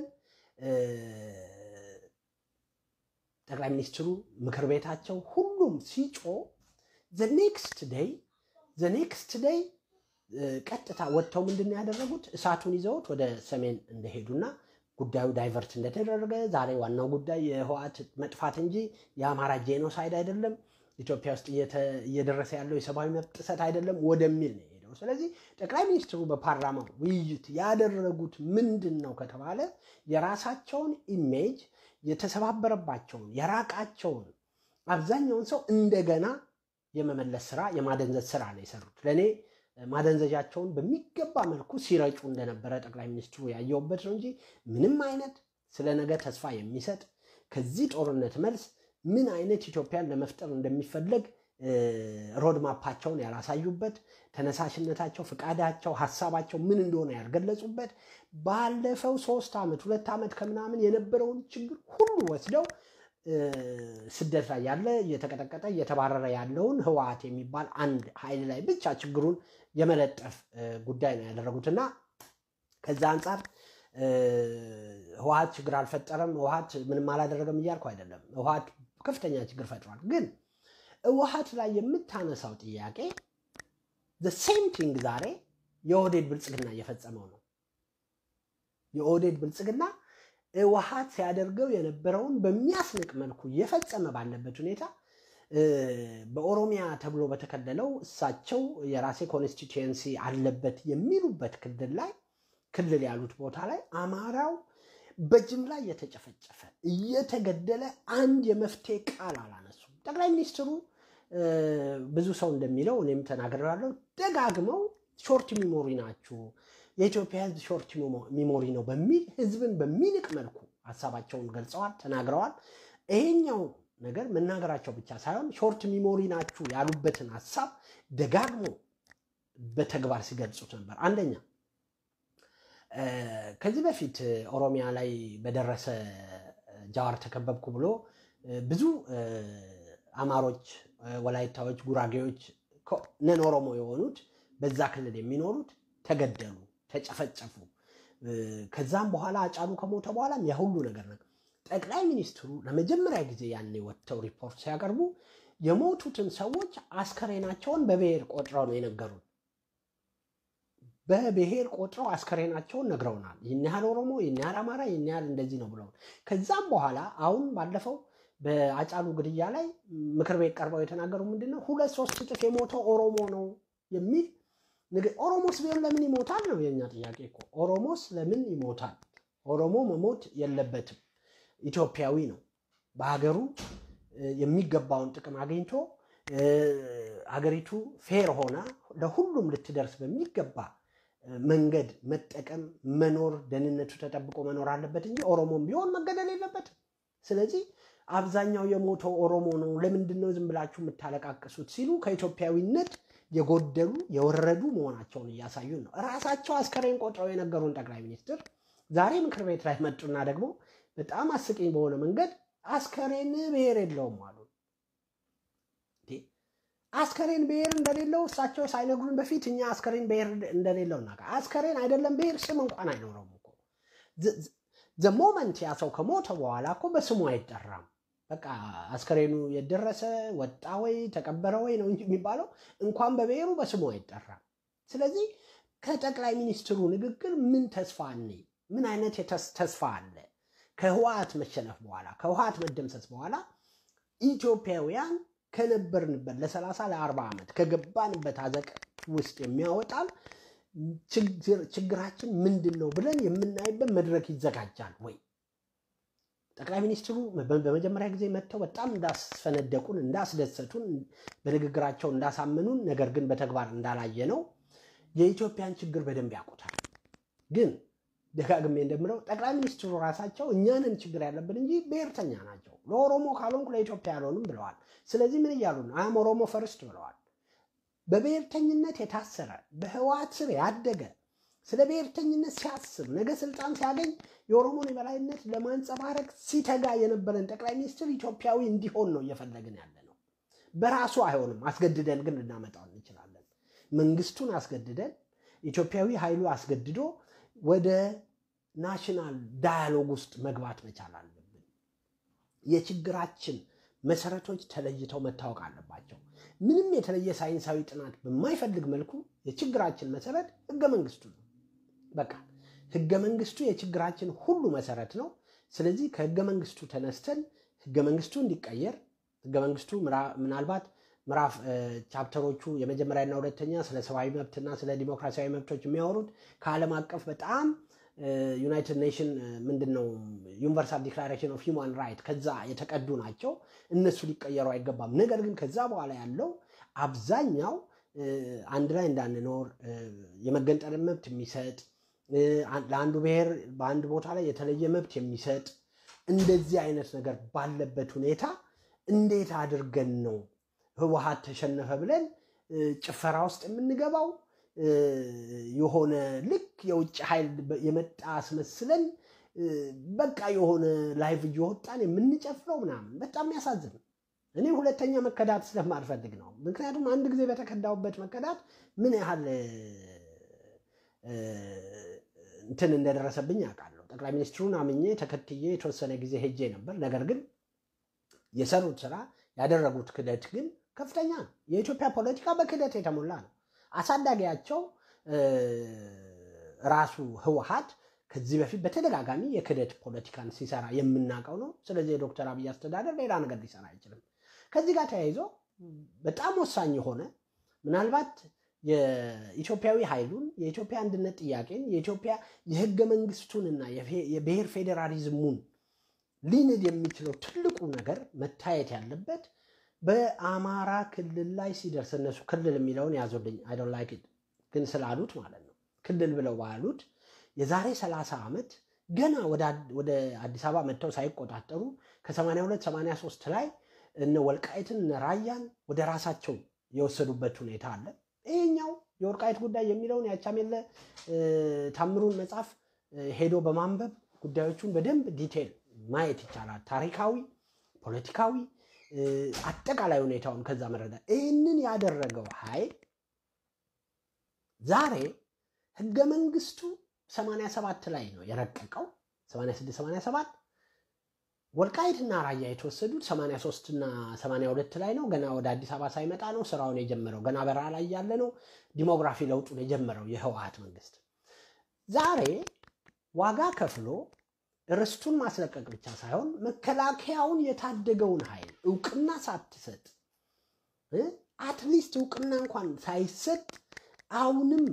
ጠቅላይ ሚኒስትሩ ምክር ቤታቸው ሁሉም ሲጮ ዘኔክስት ደይ ዘኔክስት ደይ ቀጥታ ወጥተው ምንድን ነው ያደረጉት? እሳቱን ይዘውት ወደ ሰሜን እንደሄዱና ጉዳዩ ዳይቨርት እንደተደረገ ዛሬ ዋናው ጉዳይ የህወሓት መጥፋት እንጂ የአማራ ጄኖሳይድ አይደለም፣ ኢትዮጵያ ውስጥ እየደረሰ ያለው የሰብአዊ መብት ጥሰት አይደለም ወደሚል ነው የሄደው። ስለዚህ ጠቅላይ ሚኒስትሩ በፓርላማው ውይይት ያደረጉት ምንድን ነው ከተባለ የራሳቸውን ኢሜጅ የተሰባበረባቸውን የራቃቸውን አብዛኛውን ሰው እንደገና የመመለስ ስራ የማደንዘዝ ስራ ነው የሰሩት። ለእኔ ማደንዘዣቸውን በሚገባ መልኩ ሲረጩ እንደነበረ ጠቅላይ ሚኒስትሩ ያየውበት ነው እንጂ ምንም አይነት ስለ ነገ ተስፋ የሚሰጥ ከዚህ ጦርነት መልስ ምን አይነት ኢትዮጵያን ለመፍጠር እንደሚፈለግ ሮድማፓቸውን ያላሳዩበት፣ ተነሳሽነታቸው፣ ፍቃዳቸው፣ ሀሳባቸው ምን እንደሆነ ያልገለጹበት ባለፈው ሶስት ዓመት ሁለት ዓመት ከምናምን የነበረውን ችግር ሁሉ ወስደው ስደት ላይ ያለ እየተቀጠቀጠ እየተባረረ ያለውን ህወሓት የሚባል አንድ ኃይል ላይ ብቻ ችግሩን የመለጠፍ ጉዳይ ነው ያደረጉት እና ከዛ አንጻር ህወሓት ችግር አልፈጠረም፣ ህወሓት ምንም አላደረገም እያልኩ አይደለም። ህወሓት ከፍተኛ ችግር ፈጥሯል። ግን ህወሓት ላይ የምታነሳው ጥያቄ ሴም ቲንግ ዛሬ የኦህዴድ ብልጽግና እየፈጸመው ነው። የኦህዴድ ብልጽግና ህወሓት ሲያደርገው የነበረውን በሚያስንቅ መልኩ እየፈጸመ ባለበት ሁኔታ በኦሮሚያ ተብሎ በተከለለው እሳቸው የራሴ ኮንስቲቱዌንሲ አለበት የሚሉበት ክልል ላይ ክልል ያሉት ቦታ ላይ አማራው በጅምላ እየተጨፈጨፈ እየተገደለ አንድ የመፍትሄ ቃል አላነሱም። ጠቅላይ ሚኒስትሩ ብዙ ሰው እንደሚለው እኔም ተናግሬያለሁ፣ ደጋግመው ሾርት ሚሞሪ ናችሁ፣ የኢትዮጵያ ሕዝብ ሾርት ሚሞሪ ነው በሚል ሕዝብን በሚንቅ መልኩ ሀሳባቸውን ገልጸዋል፣ ተናግረዋል። ይሄኛው ነገር መናገራቸው ብቻ ሳይሆን ሾርት ሚሞሪ ናችሁ ያሉበትን ሀሳብ ደጋግሞ በተግባር ሲገልጹት ነበር። አንደኛ ከዚህ በፊት ኦሮሚያ ላይ በደረሰ ጃዋር ተከበብኩ ብሎ ብዙ አማሮች፣ ወላይታዎች፣ ጉራጌዎች ነን ኦሮሞ የሆኑት በዛ ክልል የሚኖሩት ተገደሉ፣ ተጨፈጨፉ። ከዛም በኋላ አጫሉ ከሞተ በኋላም የሁሉ ነገር ነው። ጠቅላይ ሚኒስትሩ ለመጀመሪያ ጊዜ ያኔ ወጥተው ሪፖርት ሲያቀርቡ የሞቱትን ሰዎች አስከሬናቸውን በብሔር ቆጥረው ነው የነገሩን። በብሔር ቆጥረው አስከሬናቸውን ነግረውናል። ይህን ያህል ኦሮሞ፣ ይህን ያህል አማራ፣ ይህን ያህል እንደዚህ ነው ብለው ከዛም በኋላ አሁን ባለፈው በአጫሉ ግድያ ላይ ምክር ቤት ቀርበው የተናገሩ ምንድን ነው ሁለት ሶስት እጥፍ የሞተው ኦሮሞ ነው የሚል ኦሮሞስ ቢሆን ለምን ይሞታል ነው የኛ ጥያቄ እኮ። ኦሮሞስ ለምን ይሞታል? ኦሮሞ መሞት የለበትም። ኢትዮጵያዊ ነው። በሀገሩ የሚገባውን ጥቅም አግኝቶ ሀገሪቱ ፌር ሆና ለሁሉም ልትደርስ በሚገባ መንገድ መጠቀም፣ መኖር፣ ደህንነቱ ተጠብቆ መኖር አለበት እንጂ ኦሮሞም ቢሆን መገደል የለበትም። ስለዚህ አብዛኛው የሞተው ኦሮሞ ነው፣ ለምንድን ነው ዝም ብላችሁ የምታለቃቅሱት ሲሉ ከኢትዮጵያዊነት የጎደሉ የወረዱ መሆናቸውን እያሳዩን ነው። ራሳቸው አስከሬን ቆጥረው የነገሩን ጠቅላይ ሚኒስትር ዛሬ ምክር ቤት ላይ መጡና ደግሞ በጣም አስቂኝ በሆነ መንገድ አስከሬን ብሔር የለውም አሉ። አስከሬን ብሔር እንደሌለው እሳቸው ሳይነግሩን በፊት እኛ አስከሬን ብሔር እንደሌለው እና አስከሬን አይደለም ብሔር ስም እንኳን አይኖረውም እኮ ዘሞመንት ያ ሰው ከሞተ በኋላ እኮ በስሙ አይጠራም። በቃ አስከሬኑ የደረሰ ወጣ ወይ ተቀበረ ወይ ነው እንጂ የሚባለው እንኳን በብሔሩ በስሙ አይጠራም። ስለዚህ ከጠቅላይ ሚኒስትሩ ንግግር ምን ተስፋ አለ? ምን አይነት ተስፋ አለ? ከህወሓት መሸነፍ በኋላ ከህወሓት መደምሰስ በኋላ ኢትዮጵያውያን ከነበርንበት ለሰላሳ ለአርባ ዓመት ከገባንበት አዘቅት ውስጥ የሚያወጣን ችግራችን ምንድን ነው ብለን የምናይበት መድረክ ይዘጋጃል ወይ? ጠቅላይ ሚኒስትሩ በመጀመሪያ ጊዜ መጥተው በጣም እንዳስፈነደቁን፣ እንዳስደሰቱን፣ በንግግራቸው እንዳሳመኑን፣ ነገር ግን በተግባር እንዳላየ ነው የኢትዮጵያን ችግር በደንብ ያውቁታል። ግን ደጋግሜ እንደምለው ጠቅላይ ሚኒስትሩ ራሳቸው እኛንን ችግር ያለብን እንጂ ብሔርተኛ ናቸው። ለኦሮሞ ካልሆንኩ ለኢትዮጵያ ያልሆንም ብለዋል። ስለዚህ ምን እያሉ ነው? አም ኦሮሞ ፈርስት ብለዋል። በብሔርተኝነት የታሰረ በህወሓት ስር ያደገ ስለ ብሔርተኝነት ሲያስብ ነገ ስልጣን ሲያገኝ የኦሮሞን የበላይነት ለማንጸባረቅ ሲተጋ የነበረን ጠቅላይ ሚኒስትር ኢትዮጵያዊ እንዲሆን ነው እየፈለግን ያለ ነው። በራሱ አይሆንም። አስገድደን ግን ልናመጣው እንችላለን። መንግስቱን አስገድደን ኢትዮጵያዊ ኃይሉ አስገድዶ ወደ ናሽናል ዳያሎግ ውስጥ መግባት መቻል አለብን። የችግራችን መሰረቶች ተለይተው መታወቅ አለባቸው። ምንም የተለየ ሳይንሳዊ ጥናት በማይፈልግ መልኩ የችግራችን መሰረት ህገ መንግስቱ ነው። በቃ ህገ መንግስቱ የችግራችን ሁሉ መሰረት ነው። ስለዚህ ከህገ መንግስቱ ተነስተን ህገ መንግስቱ እንዲቀየር ህገ መንግስቱ ምናልባት ምዕራፍ ቻፕተሮቹ የመጀመሪያና ሁለተኛ ስለ ሰብአዊ መብትና ስለ ዲሞክራሲያዊ መብቶች የሚያወሩት ከዓለም አቀፍ በጣም ዩናይትድ ኔሽን ምንድን ነው ዩኒቨርሳል ዲክላሬሽን ኦፍ ሂውማን ራይት ከዛ የተቀዱ ናቸው። እነሱ ሊቀየሩ አይገባም። ነገር ግን ከዛ በኋላ ያለው አብዛኛው አንድ ላይ እንዳንኖር የመገንጠልን መብት የሚሰጥ ለአንዱ ብሔር በአንድ ቦታ ላይ የተለየ መብት የሚሰጥ እንደዚህ አይነት ነገር ባለበት ሁኔታ እንዴት አድርገን ነው ህወሓት ተሸነፈ ብለን ጭፈራ ውስጥ የምንገባው? የሆነ ልክ የውጭ ኃይል የመጣ አስመስለን በቃ የሆነ ላይቭ እየወጣን የምንጨፍረው ምናምን በጣም ያሳዝን። እኔ ሁለተኛ መከዳት ስለማልፈልግ ነው። ምክንያቱም አንድ ጊዜ በተከዳውበት መከዳት ምን ያህል እንትን እንደደረሰብኝ አውቃለሁ። ጠቅላይ ሚኒስትሩን አምኜ ተከትዬ የተወሰነ ጊዜ ሄጄ ነበር። ነገር ግን የሰሩት ስራ ያደረጉት ክደት ግን ከፍተኛ ነው። የኢትዮጵያ ፖለቲካ በክደት የተሞላ ነው። አሳዳጊያቸው ራሱ ህወሓት ከዚህ በፊት በተደጋጋሚ የክደት ፖለቲካን ሲሰራ የምናውቀው ነው። ስለዚህ የዶክተር አብይ አስተዳደር ሌላ ነገር ሊሰራ አይችልም። ከዚህ ጋር ተያይዞ በጣም ወሳኝ የሆነ ምናልባት የኢትዮጵያዊ ኃይሉን የኢትዮጵያ አንድነት ጥያቄን የኢትዮጵያ የህገ መንግስቱንና የብሔር ፌዴራሊዝሙን ሊንድ የሚችለው ትልቁ ነገር መታየት ያለበት በአማራ ክልል ላይ ሲደርስ እነሱ ክልል የሚለውን ያዙልኝ አይ ዶንት ላይክ ኢት ግን ስላሉት ማለት ነው ክልል ብለው ባሉት የዛሬ 30 ዓመት ገና ወደ አዲስ አበባ መጥተው ሳይቆጣጠሩ ከ82 83 ላይ እነ ወልቃይትን እነ ራያን ወደ ራሳቸው የወሰዱበት ሁኔታ አለ። ይሄኛው የወልቃይት ጉዳይ የሚለውን ያቻሜለ ታምሩን መጽሐፍ ሄዶ በማንበብ ጉዳዮቹን በደንብ ዲቴል ማየት ይቻላል። ታሪካዊ፣ ፖለቲካዊ፣ አጠቃላይ ሁኔታውን ከዛ መረዳት። ይህንን ያደረገው ኃይል ዛሬ ህገ መንግስቱ 87 ላይ ነው የረቀቀው 86 87 ወልቃይትና ራያ የተወሰዱት 83 እና 82 ላይ ነው። ገና ወደ አዲስ አበባ ሳይመጣ ነው ስራውን የጀመረው። ገና በረሃ ላይ ያለ ነው ዲሞግራፊ ለውጡን የጀመረው የህወሓት መንግስት። ዛሬ ዋጋ ከፍሎ ርስቱን ማስለቀቅ ብቻ ሳይሆን መከላከያውን የታደገውን ኃይል እውቅና ሳትሰጥ አትሊስት እውቅና እንኳን ሳይሰጥ አሁንም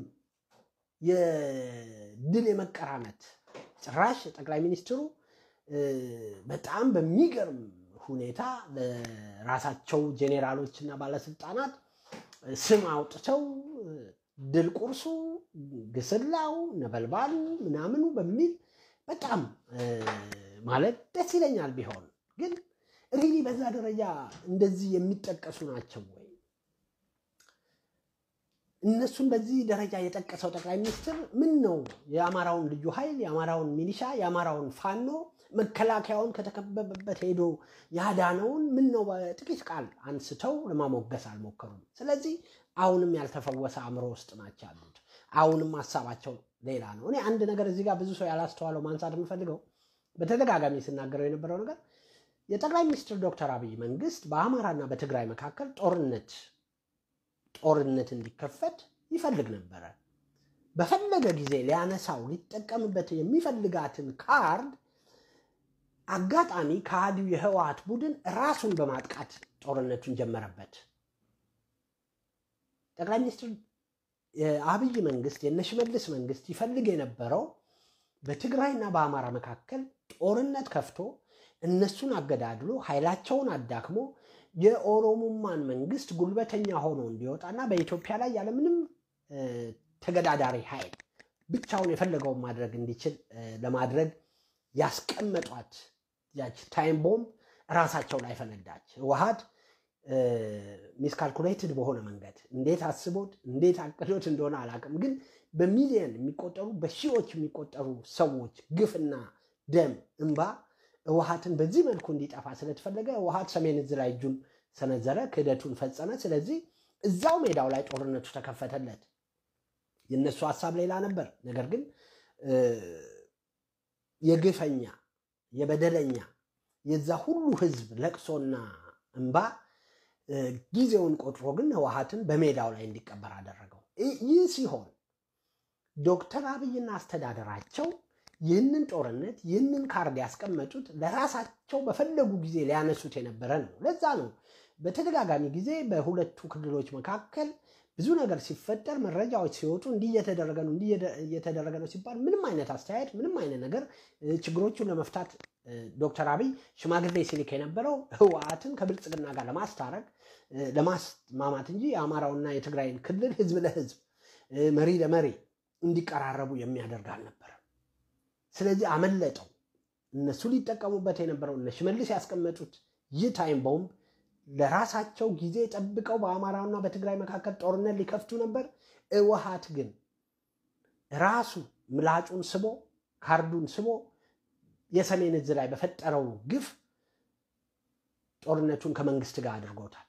የድል የመቀራመት ጭራሽ ጠቅላይ ሚኒስትሩ በጣም በሚገርም ሁኔታ ለራሳቸው ጄኔራሎች እና ባለስልጣናት ስም አውጥተው ድል ቁርሱ፣ ግስላው፣ ነበልባሉ ምናምኑ በሚል በጣም ማለት ደስ ይለኛል። ቢሆን ግን ሪሊ በዛ ደረጃ እንደዚህ የሚጠቀሱ ናቸው ወይ? እነሱን በዚህ ደረጃ የጠቀሰው ጠቅላይ ሚኒስትር ምን ነው የአማራውን ልዩ ኃይል የአማራውን ሚሊሻ የአማራውን ፋኖ መከላከያውን ከተከበበበት ሄዶ ያዳነውን ምን ነው በጥቂት ቃል አንስተው ለማሞገስ አልሞከሩም። ስለዚህ አሁንም ያልተፈወሰ አእምሮ ውስጥ ናቸው ያሉት። አሁንም ሀሳባቸው ሌላ ነው። እኔ አንድ ነገር እዚህ ጋር ብዙ ሰው ያላስተዋለው ማንሳት የምፈልገው በተደጋጋሚ ስናገረው የነበረው ነገር የጠቅላይ ሚኒስትር ዶክተር አብይ መንግስት በአማራና በትግራይ መካከል ጦርነት ጦርነት እንዲከፈት ይፈልግ ነበረ። በፈለገ ጊዜ ሊያነሳው ሊጠቀምበት የሚፈልጋትን ካርድ አጋጣሚ ከሃዲው የህወሓት ቡድን ራሱን በማጥቃት ጦርነቱን ጀመረበት። ጠቅላይ ሚኒስትር የአብይ መንግስት የነሽመልስ መንግስት ይፈልግ የነበረው በትግራይና በአማራ መካከል ጦርነት ከፍቶ እነሱን አገዳድሎ ኃይላቸውን አዳክሞ የኦሮሞማን መንግስት ጉልበተኛ ሆኖ እንዲወጣና በኢትዮጵያ ላይ ያለምንም ተገዳዳሪ ኃይል ብቻውን የፈለገውን ማድረግ እንዲችል ለማድረግ ያስቀመጧት ያች ታይም ቦምብ ራሳቸው ላይ ፈነዳች። ህወሓት ሚስካልኩሌትድ በሆነ መንገድ እንዴት አስቦት እንዴት አቅዶት እንደሆነ አላውቅም፣ ግን በሚሊየን የሚቆጠሩ በሺዎች የሚቆጠሩ ሰዎች ግፍና ደም እንባ ህወሓትን በዚህ መልኩ እንዲጠፋ ስለተፈለገ ህወሓት ሰሜን እዝ ላይ እጁን ሰነዘረ፣ ክህደቱን ፈጸመ። ስለዚህ እዛው ሜዳው ላይ ጦርነቱ ተከፈተለት። የእነሱ ሀሳብ ሌላ ነበር። ነገር ግን የግፈኛ የበደለኛ የዛ ሁሉ ህዝብ ለቅሶና እንባ ጊዜውን ቆጥሮ ግን ህወሓትን በሜዳው ላይ እንዲቀበር አደረገው። ይህ ሲሆን ዶክተር አብይና አስተዳደራቸው ይህንን ጦርነት ይህንን ካርድ ያስቀመጡት ለራሳቸው በፈለጉ ጊዜ ሊያነሱት የነበረ ነው። ለዛ ነው በተደጋጋሚ ጊዜ በሁለቱ ክልሎች መካከል ብዙ ነገር ሲፈጠር መረጃዎች ሲወጡ እንዲህ እየተደረገ ነው እንዲህ እየተደረገ ነው ሲባል ምንም አይነት አስተያየት ምንም አይነት ነገር ችግሮቹን ለመፍታት ዶክተር አብይ ሽማግሌ ሲልክ የነበረው ህወሓትን ከብልጽግና ጋር ለማስታረቅ ለማስማማት እንጂ የአማራውና የትግራይን ክልል ህዝብ ለህዝብ መሪ ለመሪ እንዲቀራረቡ የሚያደርግ አልነበረም። ስለዚህ አመለጠው። እነሱ ሊጠቀሙበት የነበረው እነ ሽመልስ ያስቀመጡት ይህ ታይም ቦምብ ለራሳቸው ጊዜ ጠብቀው በአማራና በትግራይ መካከል ጦርነት ሊከፍቱ ነበር። ህወሓት ግን ራሱ ምላጩን ስቦ ካርዱን ስቦ የሰሜን እዝ ላይ በፈጠረው ግፍ ጦርነቱን ከመንግስት ጋር አድርጎታል።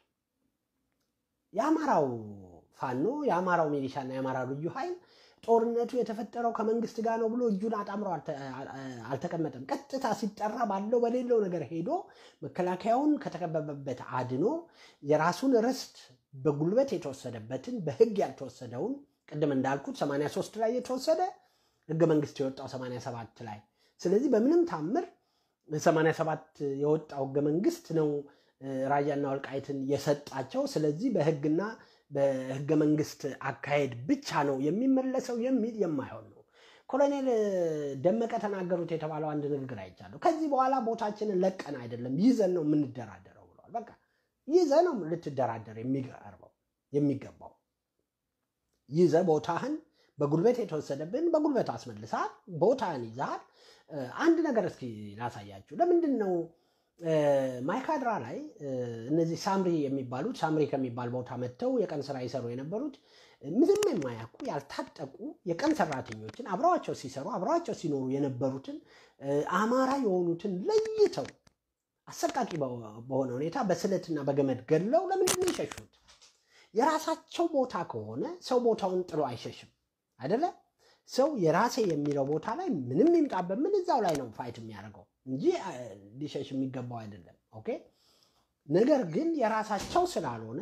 የአማራው ፋኖ የአማራው ሚሊሻና የአማራው ልዩ ኃይል ጦርነቱ የተፈጠረው ከመንግስት ጋር ነው ብሎ እጁን አጣምሮ አልተቀመጠም። ቀጥታ ሲጠራ ባለው በሌለው ነገር ሄዶ መከላከያውን ከተከበበበት አድኖ የራሱን ርስት በጉልበት የተወሰደበትን በህግ ያልተወሰደውን ቅድም እንዳልኩት 83 ላይ የተወሰደ ህገ መንግስት የወጣው 87 ላይ ስለዚህ በምንም ታምር 87 የወጣው ህገ መንግስት ነው ራያና ወልቃይትን የሰጣቸው። ስለዚህ በህግና በህገ መንግስት አካሄድ ብቻ ነው የሚመለሰው የሚል የማይሆን ነው። ኮሎኔል ደመቀ ተናገሩት የተባለው አንድ ንግግር አይቻለሁ። ከዚህ በኋላ ቦታችንን ለቀን አይደለም ይዘን ነው የምንደራደረው ብለዋል። በቃ ይዘህ ነው ልትደራደር የሚቀርበው የሚገባው ይዘህ ቦታህን በጉልበት የተወሰደብን በጉልበት አስመልሰሃል። ቦታህን ይዘሃል። አንድ ነገር እስኪ ላሳያችሁ። ለምንድን ነው ማይካድራ ላይ እነዚህ ሳምሪ የሚባሉት ሳምሪ ከሚባል ቦታ መጥተው የቀን ስራ ይሰሩ የነበሩት ምንም የማያውቁ ያልታጠቁ የቀን ሰራተኞችን አብረዋቸው ሲሰሩ አብረዋቸው ሲኖሩ የነበሩትን አማራ የሆኑትን ለይተው አሰቃቂ በሆነ ሁኔታ በስለትና በገመድ ገድለው ለምንድን ነው የሸሹት? የራሳቸው ቦታ ከሆነ ሰው ቦታውን ጥሎ አይሸሽም አይደለ? ሰው የራሴ የሚለው ቦታ ላይ ምንም ይምጣበት ምን እዛው ላይ ነው ፋይት የሚያደርገው እንጂ ሊሸሽ የሚገባው አይደለም። ኦኬ። ነገር ግን የራሳቸው ስላልሆነ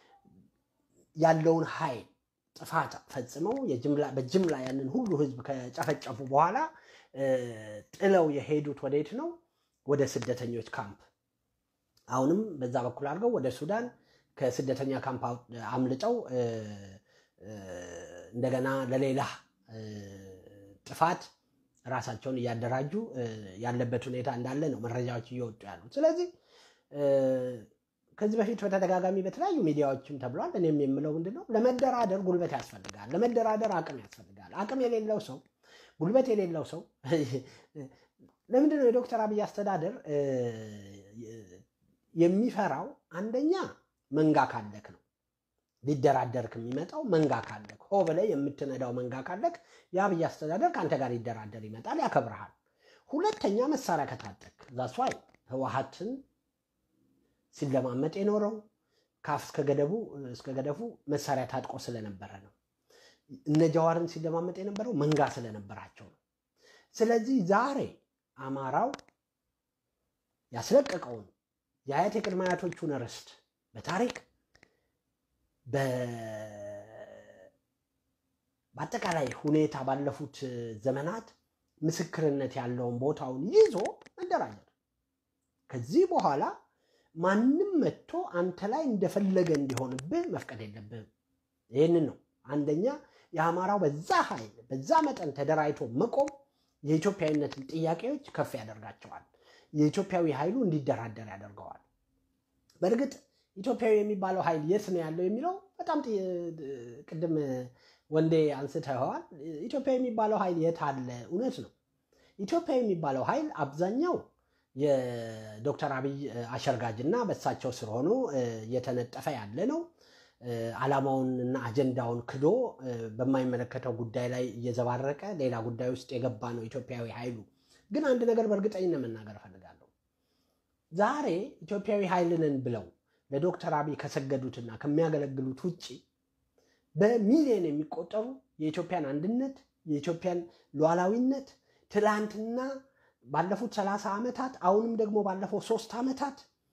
ያለውን ኃይል ጥፋት ፈጽመው በጅምላ ያንን ሁሉ ህዝብ ከጨፈጨፉ በኋላ ጥለው የሄዱት ወዴት ነው? ወደ ስደተኞች ካምፕ። አሁንም በዛ በኩል አድርገው ወደ ሱዳን ከስደተኛ ካምፕ አምልጠው እንደገና ለሌላ ጥፋት ራሳቸውን እያደራጁ ያለበት ሁኔታ እንዳለ ነው መረጃዎች እየወጡ ያሉት። ስለዚህ ከዚህ በፊት በተደጋጋሚ በተለያዩ ሚዲያዎችም ተብሏል። እኔም የምለው ምንድን ነው ለመደራደር ጉልበት ያስፈልጋል። ለመደራደር አቅም ያስፈልጋል። አቅም የሌለው ሰው፣ ጉልበት የሌለው ሰው ለምንድን ነው የዶክተር አብይ አስተዳደር የሚፈራው? አንደኛ መንጋ ካለክ ነው ሊደራደርክ የሚመጣው መንጋ ካለክ፣ ሆ ብለህ የምትነዳው መንጋ ካለክ የአብይ አስተዳደር ከአንተ ጋር ሊደራደር ይመጣል፣ ያከብረሃል። ሁለተኛ መሳሪያ ከታጠቅ ዛስዋይ ህወሓትን ሲለማመጥ የኖረው ካፍ እስከ ገደቡ እስከ ገደፉ መሳሪያ ታጥቆ ስለነበረ ነው። እነ ጀዋርን ሲለማመጥ የነበረው መንጋ ስለነበራቸው ነው። ስለዚህ ዛሬ አማራው ያስለቀቀውን የአያት የቅድመ አያቶቹን ርስት በታሪክ በአጠቃላይ ሁኔታ ባለፉት ዘመናት ምስክርነት ያለውን ቦታውን ይዞ መደራጀት ከዚህ በኋላ ማንም መጥቶ አንተ ላይ እንደፈለገ እንዲሆንብህ መፍቀድ የለብህም። ይህንን ነው አንደኛ የአማራው በዛ ኃይል በዛ መጠን ተደራጅቶ መቆም የኢትዮጵያዊነትን ጥያቄዎች ከፍ ያደርጋቸዋል። የኢትዮጵያዊ ኃይሉ እንዲደራደር ያደርገዋል። በእርግጥ ኢትዮጵያዊ የሚባለው ኃይል የት ነው ያለው የሚለው በጣም ቅድም ወንዴ አንስተኸዋል። ኢትዮጵያዊ የሚባለው ኃይል የት አለ? እውነት ነው። ኢትዮጵያዊ የሚባለው ኃይል አብዛኛው የዶክተር አብይ አሸርጋጅ እና በሳቸው ስር ሆኖ እየተነጠፈ ያለ ነው። ዓላማውንና አጀንዳውን ክዶ በማይመለከተው ጉዳይ ላይ እየዘባረቀ ሌላ ጉዳይ ውስጥ የገባ ነው ኢትዮጵያዊ ኃይሉ። ግን አንድ ነገር በእርግጠኝነት መናገር እፈልጋለሁ። ዛሬ ኢትዮጵያዊ ኃይልንን ብለው ለዶክተር አብይ ከሰገዱትና ከሚያገለግሉት ውጭ በሚሊዮን የሚቆጠሩ የኢትዮጵያን አንድነት የኢትዮጵያን ሉዓላዊነት ትላንትና ባለፉት ሰላሳ ዓመታት አሁንም ደግሞ ባለፈው ሶስት ዓመታት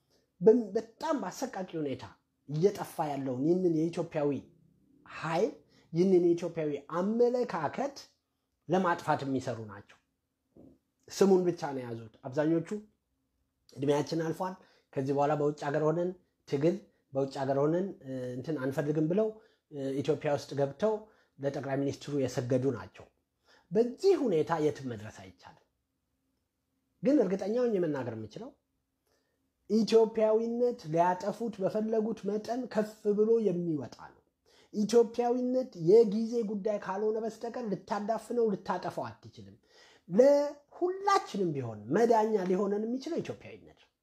በጣም በአሰቃቂ ሁኔታ እየጠፋ ያለውን ይህንን የኢትዮጵያዊ ኃይል ይህንን የኢትዮጵያዊ አመለካከት ለማጥፋት የሚሰሩ ናቸው። ስሙን ብቻ ነው የያዙት። አብዛኞቹ እድሜያችን አልፏል፣ ከዚህ በኋላ በውጭ ሀገር ሆነን ትግል በውጭ ሀገር ሆነን እንትን አንፈልግም ብለው ኢትዮጵያ ውስጥ ገብተው ለጠቅላይ ሚኒስትሩ የሰገዱ ናቸው። በዚህ ሁኔታ የትም መድረስ አይቻልም። ግን እርግጠኛውን የመናገር የምችለው ኢትዮጵያዊነት ሊያጠፉት በፈለጉት መጠን ከፍ ብሎ የሚወጣ ነው። ኢትዮጵያዊነት የጊዜ ጉዳይ ካልሆነ በስተቀር ልታዳፍነው ልታጠፋው አትችልም። ለሁላችንም ቢሆን መዳኛ ሊሆነን የሚችለው ኢትዮጵያዊነት ነው።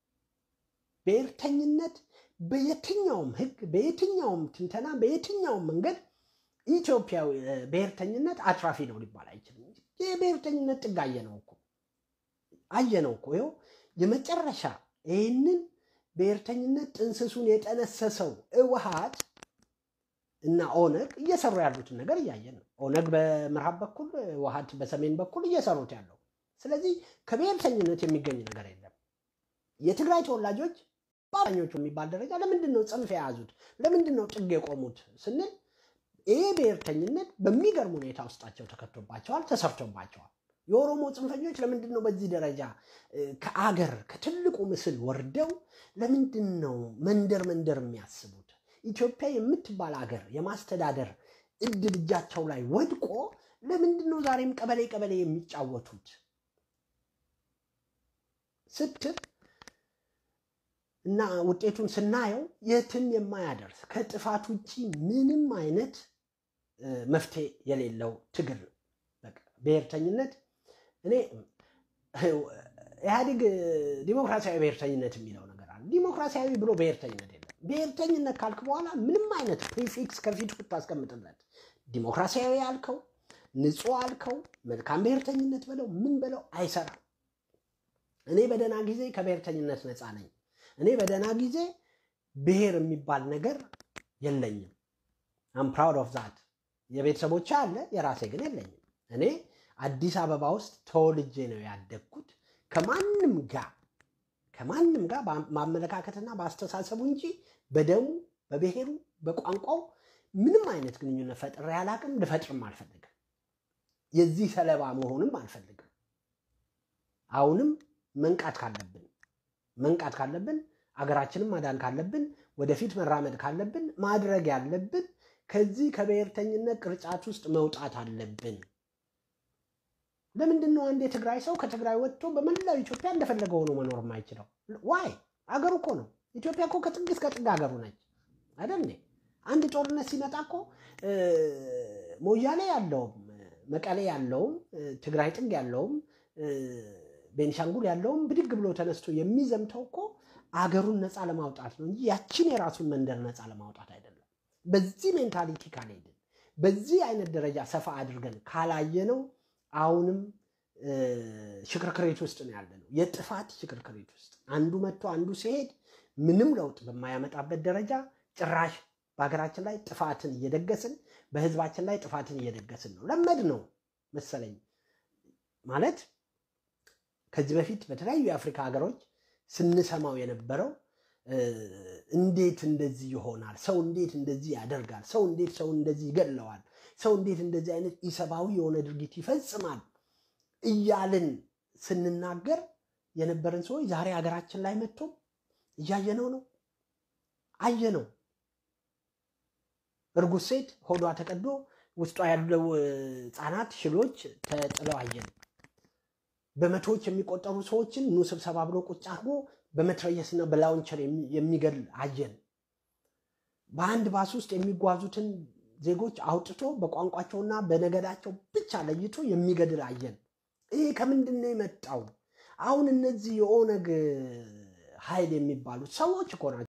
ብሔርተኝነት በየትኛውም ሕግ በየትኛውም ትንተና በየትኛውም መንገድ ኢትዮጵያዊ ብሔርተኝነት አትራፊ ነው ሊባል አይችልም። የብሔርተኝነት ጥግ አየነው እኮ አየነው እኮ ይኸው የመጨረሻ ይህንን ብሔርተኝነት ጥንስሱን የጠነሰሰው ህወሓት እና ኦነግ እየሰሩ ያሉትን ነገር እያየን ነው። ኦነግ በምዕራብ በኩል ህወሓት በሰሜን በኩል እየሰሩት ያለው። ስለዚህ ከብሔርተኝነት የሚገኝ ነገር የለም። የትግራይ ተወላጆች በአብዛኞቹ የሚባል ደረጃ ለምንድን ነው ጽንፍ የያዙት? ለምንድን ነው ጥግ የቆሙት ስንል ይህ ብሔርተኝነት በሚገርም ሁኔታ ውስጣቸው ተከቶባቸዋል፣ ተሰርቶባቸዋል። የኦሮሞ ጽንፈኞች ለምንድን ነው በዚህ ደረጃ ከአገር ከትልቁ ምስል ወርደው ለምንድን ነው መንደር መንደር የሚያስቡት? ኢትዮጵያ የምትባል ሀገር የማስተዳደር እድል እጃቸው ላይ ወድቆ ለምንድን ነው ዛሬም ቀበሌ ቀበሌ የሚጫወቱት ስትል እና ውጤቱን ስናየው የትም የማያደርስ ከጥፋት ውጭ ምንም አይነት መፍትሄ የሌለው ትግል ነው። በቃ ብሔርተኝነት እኔ ኢህአዴግ ዲሞክራሲያዊ ብሔርተኝነት የሚለው ነገር አለ። ዲሞክራሲያዊ ብሎ ብሔርተኝነት የለም። ብሔርተኝነት ካልክ በኋላ ምንም አይነት ፕሪፊክስ ከፊት ብታስቀምጥለት ዲሞክራሲያዊ አልከው፣ ንጹህ አልከው፣ መልካም ብሔርተኝነት በለው ምን በለው አይሰራም። እኔ በደህና ጊዜ ከብሔርተኝነት ነፃ ነኝ። እኔ በደህና ጊዜ ብሔር የሚባል ነገር የለኝም። አም ፕራውድ ኦፍ ዛት። የቤተሰቦች አለ፣ የራሴ ግን የለኝም። እኔ አዲስ አበባ ውስጥ ተወልጄ ነው ያደግኩት። ከማንም ጋር ከማንም ጋር ማመለካከትና በአስተሳሰቡ እንጂ በደሙ በብሔሩ በቋንቋው ምንም አይነት ግንኙነት ፈጥሬ አላቅም። ልፈጥርም አልፈልግም። የዚህ ሰለባ መሆንም አልፈልግም። አሁንም መንቃት ካለብን መንቃት ካለብን አገራችንን ማዳን ካለብን ወደፊት መራመድ ካለብን ማድረግ ያለብን ከዚህ ከብሔርተኝነት ቅርጫት ውስጥ መውጣት አለብን። ለምንድን ነው አንድ የትግራይ ሰው ከትግራይ ወጥቶ በመላው ኢትዮጵያ እንደፈለገ ሆኖ መኖር የማይችለው? ዋይ አገሩ እኮ ነው። ኢትዮጵያ እኮ ከጥግ እስከ ጥግ ሀገሩ ነች አይደል? አንድ ጦርነት ሲመጣ እኮ ሞያሌ ያለውም መቀሌ ያለውም ትግራይ ጥግ ያለውም ቤንሻንጉል ያለውም ብድግ ብሎ ተነስቶ የሚዘምተው እኮ አገሩን ነፃ ለማውጣት ነው እንጂ ያችን የራሱን መንደር ነፃ ለማውጣት አይደለም። በዚህ ሜንታሊቲ ካልሄድን፣ በዚህ አይነት ደረጃ ሰፋ አድርገን ካላየነው አሁንም ሽክርክሬት ውስጥ ነው ያለነው፣ የጥፋት ሽክርክሬት ውስጥ አንዱ መጥቶ አንዱ ሲሄድ ምንም ለውጥ በማያመጣበት ደረጃ ጭራሽ በሀገራችን ላይ ጥፋትን እየደገስን በህዝባችን ላይ ጥፋትን እየደገስን ነው። ለመድ ነው መሰለኝ ማለት ከዚህ በፊት በተለያዩ የአፍሪካ ሀገሮች ስንሰማው የነበረው እንዴት እንደዚህ ይሆናል፣ ሰው እንዴት እንደዚህ ያደርጋል፣ ሰው እንዴት ሰው እንደዚህ ይገድለዋል፣ ሰው እንዴት እንደዚህ አይነት ኢሰብአዊ የሆነ ድርጊት ይፈጽማል እያልን ስንናገር የነበረን ሰዎች ዛሬ ሀገራችን ላይ መጥቶ እያየነው ነው፣ አየነው። እርጉዝ ሴት ሆዷ ተቀዶ ውስጧ ያለው ህፃናት ሽሎች ተጥለው አየን። በመቶዎች የሚቆጠሩ ሰዎችን ኑ ስብሰባ ብሎ ቁጭ አድርጎ በመትረየስና በላውንቸር የሚገል አየን። በአንድ ባስ ውስጥ የሚጓዙትን ዜጎች አውጥቶ በቋንቋቸውና በነገዳቸው ብቻ ለይቶ የሚገድል አየን። ይሄ ከምንድን ነው የመጣው? አሁን እነዚህ የኦነግ ኃይል የሚባሉት ሰዎች እኮ ናቸው